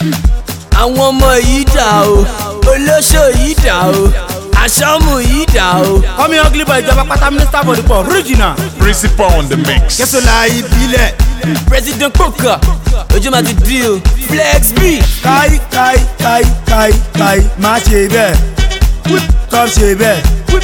àwọn ọmọ yìí dà o olóṣò yìí dà o aṣọ́mù yìí dà o. kọ́mi ugly boy ìjọba pátá minister for the poor original. Principal on the mix. kẹsàn-án ìbílẹ̀. president poker ojú ma ti di o flex b. káì káì káì káì káì má ṣe bẹ́ẹ̀ kọ́m ṣe bẹ́ẹ̀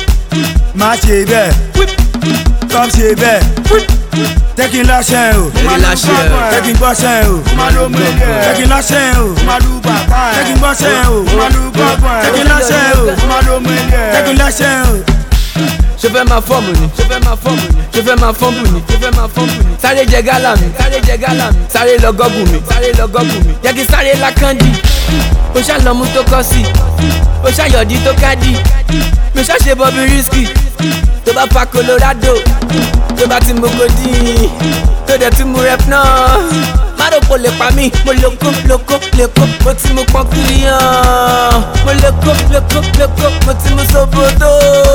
má ṣe bẹ́ẹ̀ kọ́m ṣe bẹ́ẹ̀ tẹ́kí lásẹ̀ o Tẹ́kí láṣẹ o. tẹ́kí gbọ́sẹ̀ o tẹ́kí lásẹ̀ o tẹ́kí gbọ́sẹ̀ o tẹ́kí lásẹ̀ o tẹ́kí lásẹ̀ o. ṣe fẹ́ máa fọ́ọ̀mù ni ṣe fẹ́ máa fọ́ọ̀mù ni ṣe fẹ́ máa fọ́ọ̀mù ni ṣe fẹ́ máa fọ́ọ̀mù ni. sáré jẹ gálà mi sáré jẹ gálà mi sáré lọ gọ́gùn mi sáré lọ gọ́gùn mi. jẹ́ kí sáré lákàndì ó ṣàlọ́mú tó kọ́ sí ó ṣàyọ̀dí tó kádì mi ṣàṣe bọ́bí rísíkì tó bá fa colorado tó bá ti mú godin tó dẹ̀ ti mú rep náà márùkù lè pa mí mo lóko lóko lóko mo ti mú pọ́n kiri hàn mo lóko lóko lóko mo ti mú sobodo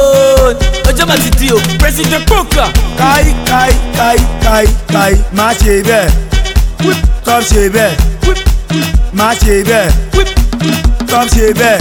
ọjọ́ máa ti di o president poker. káì káì káì káì káì má ṣe bẹ́ẹ̀ kọ́m ṣe bẹ́ẹ̀ má ṣe bẹ́ẹ̀ kọ́m ṣe bẹ́ẹ̀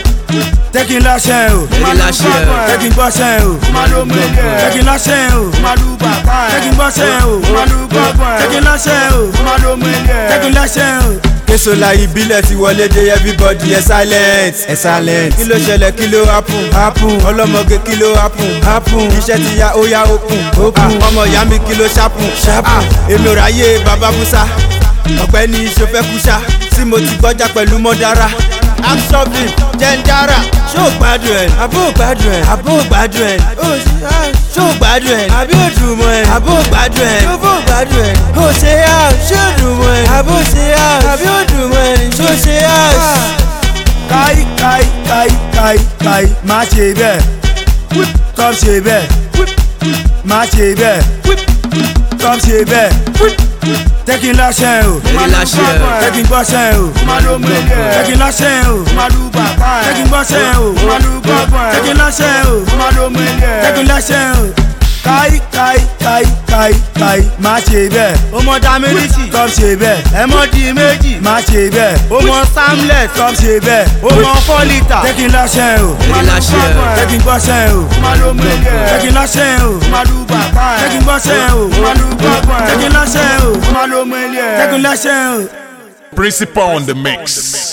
tẹ́kí lásẹ̀ o Tẹ́kí láṣẹ o. tẹ́kí gbọ́sẹ̀ o tẹ́kí lásẹ̀ o tẹ́kí gbọ́sẹ̀ o tẹ́kí lásẹ̀ o tẹ́kí lásẹ̀ o. kéṣọlá ìbílẹ̀ ti wọlé dé everybody ẹ silent ẹ silent kí ló ṣẹlẹ̀ kí ló happen happen ọlọ́mọge kí ló happen happen iṣẹ́ ti ya ó yá open open ọmọ ìyá mi kí ló ṣàpùn ṣàpùn èmi ò ráyè bàbá musa ọ̀gbẹ́ni ìṣòfẹ́ kúṣà tí mo ti gbọ́jà pẹ̀lú mọ́dára action film jẹ́ndára ṣó o gbádùn ẹ̀ àbó o gbádùn ẹ̀ àbó o gbádùn ẹ̀ ṣó o gbádùn ẹ̀ àbí o dùn mọ́ ẹ̀ àbó o gbádùn ẹ̀ ṣó o gbádùn ẹ̀ o ṣe yá ṣó o dùn mọ́ ẹ̀ àbó o ṣe yá àbí o dùn mọ́ ẹ̀ ṣó o ṣe yá. káì káì káì káì káì má ṣe bẹ́ẹ̀ kọ́m ṣe bẹ́ẹ̀ má ṣe bẹ́ẹ̀ kọ́m ṣe bẹ́ẹ̀ tẹ́kí lásẹ̀ o Tẹ́kí láṣẹ o. tẹ́kí gbọ́sẹ̀ o tẹ́kí lásẹ̀ o tẹ́kí gbọ́sẹ̀ o tẹ́kí lásẹ̀ o tẹ́kí lásẹ̀ o káì káì káì káì káì má ṣe bẹ́ẹ̀ ó mọ dámẹ́rìsì kọ́m ṣe bẹ́ẹ̀ ẹ mọ di méjì má ṣe bẹ́ẹ̀ ó mọ samlet kọ́m ṣe bẹ́ẹ̀ ó mọ four litre tẹ́kí lásẹ̀ o Tẹ́kí láṣẹ o. tẹ́kí gbọ́sẹ̀ o tẹ́kí lásẹ̀ o tẹ́kí gbọ́sẹ̀ o tẹ́kí lásẹ̀ o tẹ́kí lásẹ̀ o. Principal on the mix.